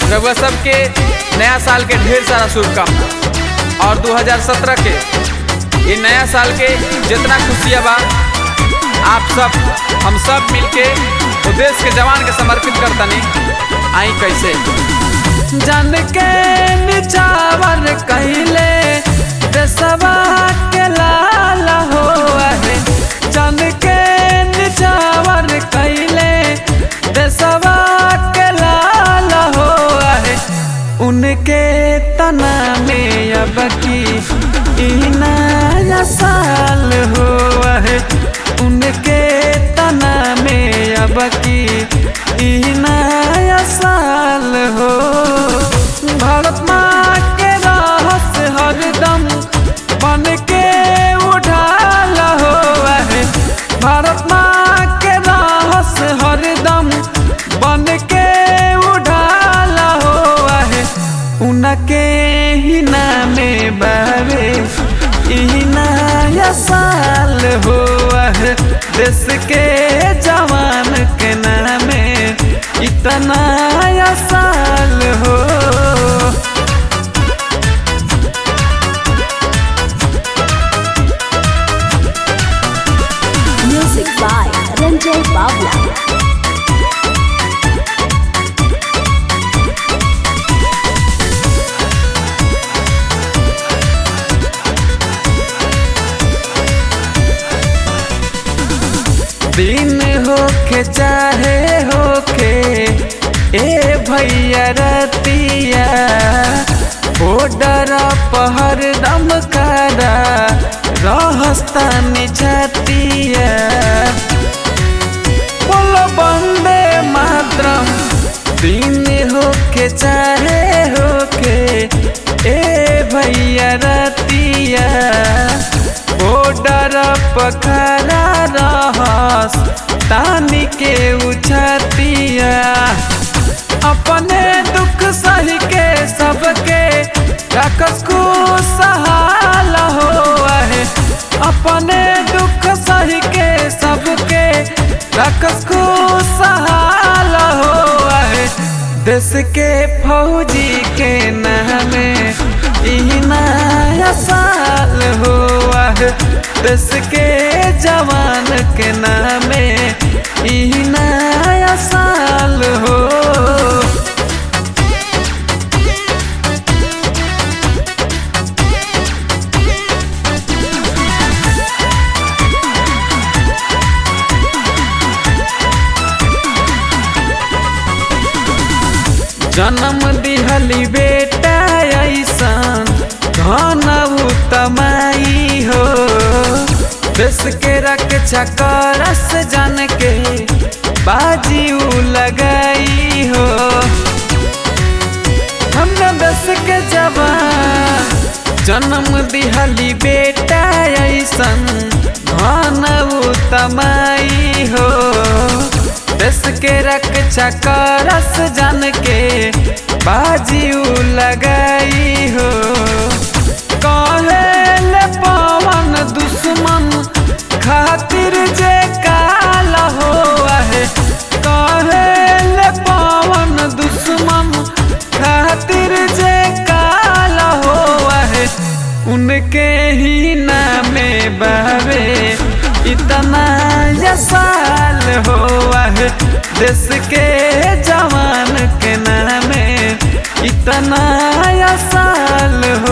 रउआ सबके नया साल के ढेर सारा शुभकामना और 2017 के ये नया साल के जितना खुशियाँ बा आप सब हम सब मिलके वो देश के जवान के समर्पित करतनी आई कैसे जन के निचावर कहले देशवा के लाल हो है जन के निचावर कहले देशवा के लाल हो है उनके तना में अब की ई नया साल हो है उनके तना में अब की ई नया साल हो भारत माँ के रहस हरदम बन के उठाल हो है भारत माँ के रहस हरदम बन के उठाल हो है उनके ही नामे बावे ई नया साल हो है देश के जवान के नामे इतना नया साल हो Music by Ranjay Bawla. दिन होके चाहे होके ए भैया रतिया बॉर्डर पहर दम करा रहस्तानी छतिया बोलो बंदे मातरम दिन होके चाहे होके ए भैया रतिया बॉर्डर पखरा रहस तानी के उछतिया अपने दुख सही के सबके रखस को सहाल हो है अपने दुख सही के सबके रखस को सहाल हो है देश के फौजी के नामे ई नया साल हो है देश के जवान के नामे ई नया साल हो जन्म दिहली बेटा ऐसन धन तमाई हो देश के रक्षा करस जन के बाजी उ लगाई हो हम देश के जवान जन्म दिहली बेटा ऐसन धन तमाई हो देश के रक्षा करस जन के बाजी उ लगाई हो कहेल पवन दुश्मन खातिर जे काल हो है कहेल पवन दुश्मन खातिर जे काल हो है उनके ही नामे बावे इतना या साल हो है देश के जवान के नामे इतना या साल हो